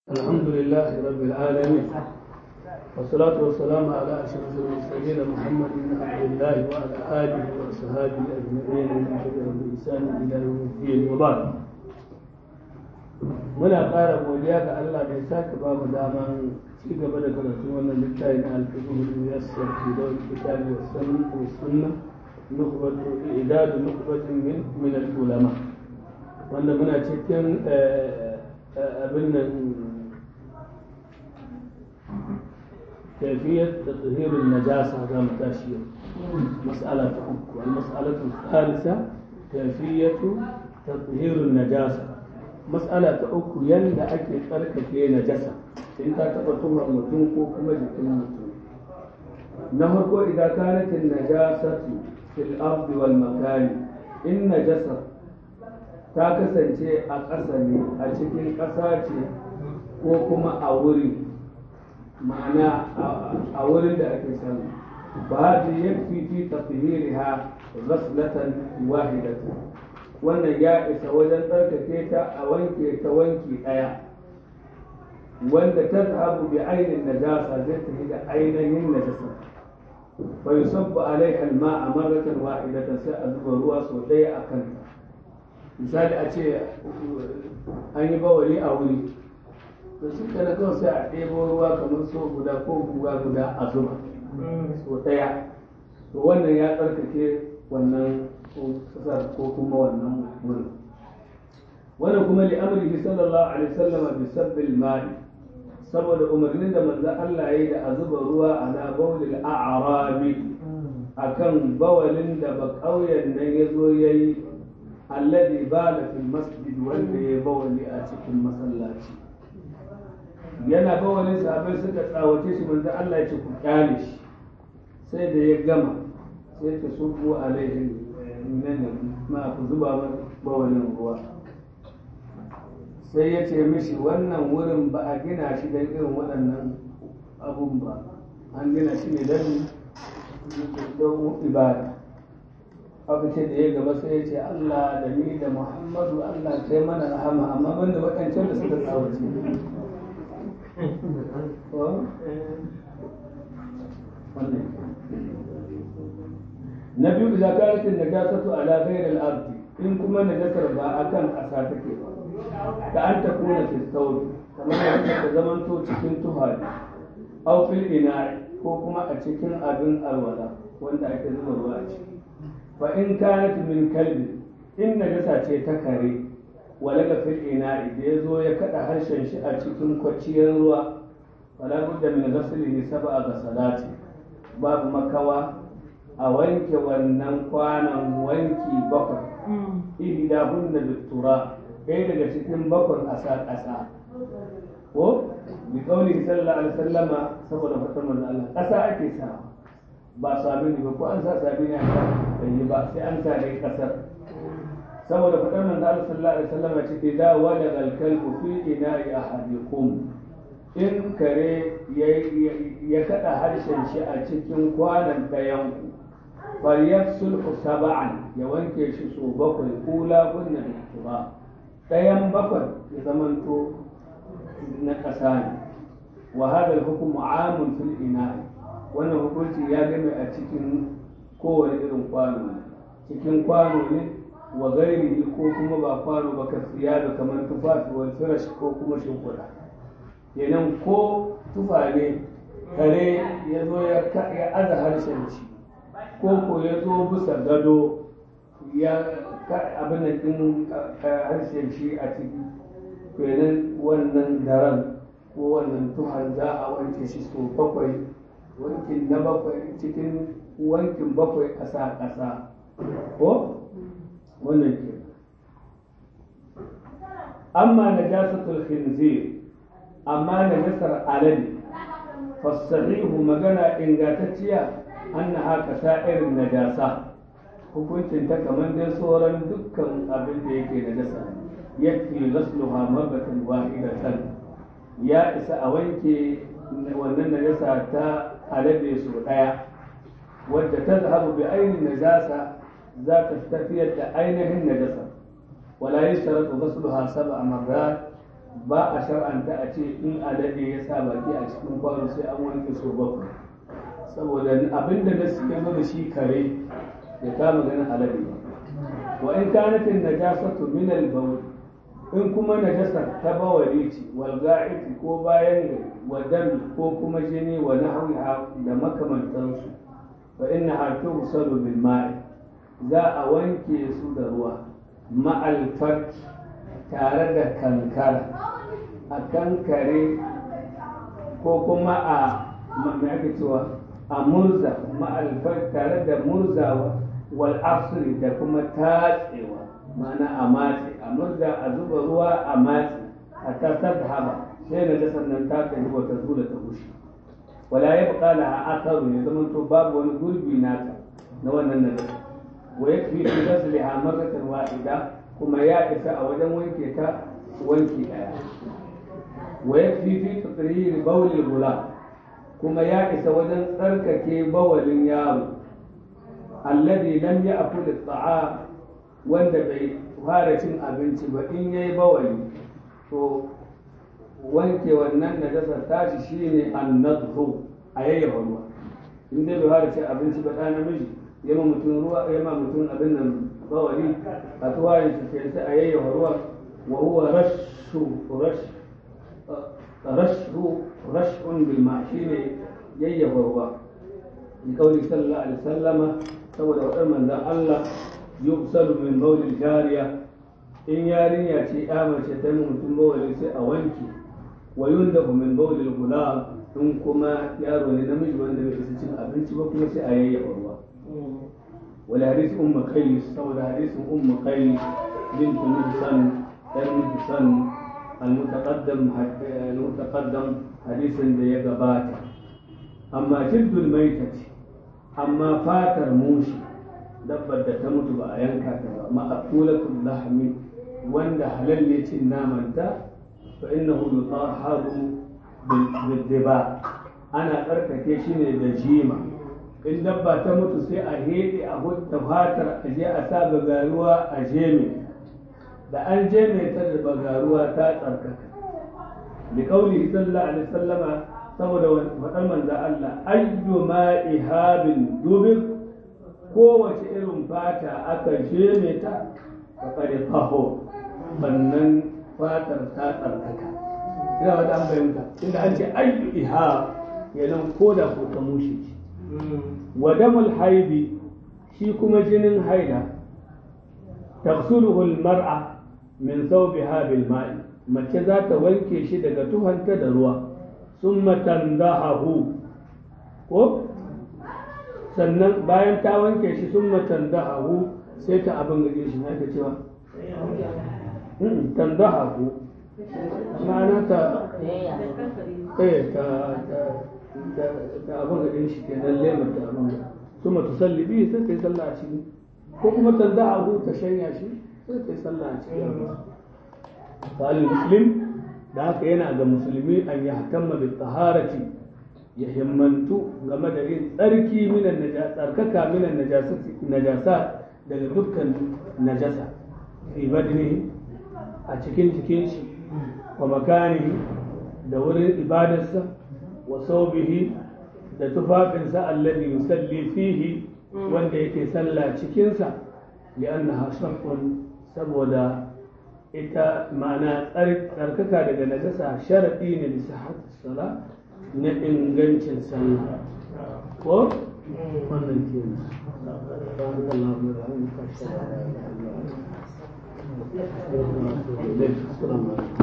الحمد لله رب العالمين والصلاة والسلام على أشرف المرسلين محمد بن عبد الله وعلى آله وصحبه أجمعين ومن تبعهم بإحسان إلى يوم الدين وبعد muna ƙara godiya ga Allah da ya sake ba mu daman ci gaba da karatu wannan littafin al-fiqh yassar fi dawl kitab wa sunnah wa sunnah nukbatu idadu nukbatin min min al-ulama wanda muna cikin abin nan كيفية تطهير النجاسة كما تاشية مسألة أخرى المسألة الثالثة كيفية تطهير النجاسة مسألة أخرى يند أكي ترك في نجاسة إن تتبطوها متنكو كما جتن متن نهركو إذا كانت النجاسة في الأرض والمكان إن نجاسة ta kasance a ƙasa ne a cikin ƙasa ce ko kuma a wuri ma'ana a wurin da ake samu ba da ya fi fi tafihiriha ghaslatan wahidatan wannan ya isa wajen tsarkake ta a wanke ta wanki ɗaya wanda ta zahabu bi ainihin najasa zai tafi da ainihin najasa fa yusabbu alaiha al-ma'a marratan wahidatan sai a zuba ruwa sau ɗaya a kanta misali a ce an yi bawali a wuri to shi kana kawai sai a ɗebo ruwa kamar so guda ko guga guda a zuba so ɗaya to wannan ya tsarkake wannan kasar ko kuma wannan wurin wannan kuma li amrihi sallallahu alaihi wasallam bi sabbil ma'i saboda umarnin da manzo Allah yayi da a zuba ruwa ala bawlil a'rabi akan bawalin da ba kauyen nan yazo yayi alladhi bala fil masjid wanda ya bawali a cikin masallaci yana bawalin sahabbai suka tsawace shi manzo Allah ya ce ku kyale shi sai da ya gama sai ta subu alaihi nan ma ku zuba bawalin ruwa sai ya ce mishi wannan wurin ba a gina shi don irin waɗannan abun ba an gina shi ne don ibada aka ce da ya gaba sai ya ce Allah da ni da Muhammadu Allah kai mana rahama amma banda waɗancan da suka tsawace na biyu da karatin da gasatu ala ghairil ardi in kuma najasar ba akan ƙasa take ba ta an ta kuna fi kamar yadda ta zamanto cikin tuhari aw fil ina ko kuma a cikin abin alwala wanda ake zuba ruwa a ciki fa in kanat min kalbi in najasa ce ta kare walaga fil ina'i da ya zo ya kada harshen shi a cikin kwaciyar ruwa wala budda min ghaslihi sab'a ghasalati babu makawa a wanke wannan kwanan wanki bakwai ihdahunna bitura ɗaya daga cikin bakwai a sa ƙasa ko bi kauli sallallahu alaihi wasallama saboda fatan manzo Allah ƙasa ake sa ba sabini ba ko an sa sabini a kan yi ba sai an sa dai ƙasar saboda fatan manzo Allah sallallahu alaihi wasallama ce idza walaga al-kalbu fi ina'i ahadikum in kare ya kada harshen shi a cikin kwanan ɗayan ku falyafsul sab'an ya wanke shi so bakwai kula kunna da tura ɗayan bakwai ya zamanto na ƙasa ne wa hada hukumu amun fil ina wannan hukunci ya game a cikin kowane irin kwano ne cikin kwano ne wa gairi ko kuma ba kwano ba ka siya da kamar tufafi wal firash ko kuma shimfiɗa kenan ko tufa ne kare ya zo ya aza harshen shi ko ko ya zo bisa gado ya abin da ɗin harshen shi a ciki kenan wannan daren ko wannan tuhar za a wanke shi so bakwai wankin na bakwai cikin wankin bakwai a sa ƙasa ko wannan ke amma najasatul khinzir amma najasar alade fasahihu magana ingantacciya annaha kasairin najasa hukuncin ta kamar dai sauran dukkan abin da yake da nasa yakfi ghasluha mabatan wahidatan ya isa a wanke wannan najasa ta alade su daya wadda ta zahabu bi ainihin najasa za ta tafiyar da ainihin najasa wala yashtaratu ghasluha sab'a marrat ba a shar'anta a ce in alade ya sa baki a cikin kwano sai an wanke so bakwai saboda abinda na suke zo da shi kare ya kama ganin alade ba wa in kanatin najasatu min al-bawl in kuma najasar ta bawari ce wal ga'iti ko bayan gari wa dami ko kuma jini wa nahwiha da makamantansu fa inna ha tughsalu bil ma'i za a wanke su da ruwa ma'al tare da kankara a kankare ko kuma a me ake cewa a murza ma'alfar tare da murzawa wal asri da kuma tatsewa ma'ana a matse a murza a zuba ruwa a matse a tattar da haba sai na ga sannan ta kai wata zula ta bushe wala ya buƙa laha asaru ya zama to babu wani gurbi nata na wannan nazar wa yakfi fi ghasliha marratan wahida kuma ya isa a wajen wanke ta wanki daya wa yakfi fi tatriri bawl gula kuma ya isa wajen tsarkake bawalin yaro alladhi lam ya'kul at-ta'am wanda bai fara cin abinci ba in yayi bawali to wanke wannan najasar tashi shine an-nadhu a yayyafa ruwa in dai bai fara cin abinci ba ɗan namiji yama mutum ruwa yama mutum abin nan bawali a tuwayen shi ke sai a yayyafa ruwa wa huwa rashu rash rashu rashun bil ma shine yayyafa ruwa bi kauli sallallahu alaihi wasallama saboda wadar manzon Allah yubsalu min bawli jariya in yarinya ce ya mace ta mutum bawali sai a wanke wa yundahu min bawli gulam in kuma yaro ne namiji wanda bai isa cin abinci ba kuma sai a yayyafa ruwa ولحديث أم قيس أو حديث أم قيس بنت محسن بن محسن المتقدم المتقدم حديث بيجبات أما جلد الميتة أما فاتر موشي dabbar da ta mutu ba a yanka ta ba ma'akulatul lahmi wanda halal ne cin namanta fa innahu yutahharu bil diba ana tsarkake shi ne da jima in dabba ta mutu sai a heɗe a hutta fatar a je a sa bagaruwa a jeme da an jeme ta da bagaruwa ta tsarkaka da kauli sallallahu alaihi sallama saboda faɗar manzo Allah ayyu ma ihabin dubin kowace irin fata aka jeme ta faƙari faho sannan fatar ta tsarkaka ina wata an fahimta inda an ce ayyu ihab kenan ko da ko ta mushe ce wa damul haidi shi kuma jinin haida tafsuluhu almar'a min thawbiha bil ma'i mace za ta wanke shi daga tuhanta da ruwa summa tandahu ko sannan bayan ta wanke shi summa tandahu sai ta abin gaje shi na cewa tandahu ma'ana ta eh ta ta abin da ɗin shi ke nan lemar ta abin da su mata salli biyu sai ta yi sallah a ciki ko kuma ta za a ta shanya shi sai ta yi sallah a ciki falin muslim da haka yana ga musulmi an yi hakamma da taharati ya himmantu game da yin tsarki minan tsarkaka minan najasa daga dukkan najasa fi badni a cikin jikin shi wa makani da wurin ibadarsa وثوبه da tufafinsa alladhi yusalli fihi wanda yake sallah cikinsa li'annaha shartun saboda ita ma'ana tsarkaka daga najasa sharadi ne bisa sala na ingancin sallah ko wannan ke nan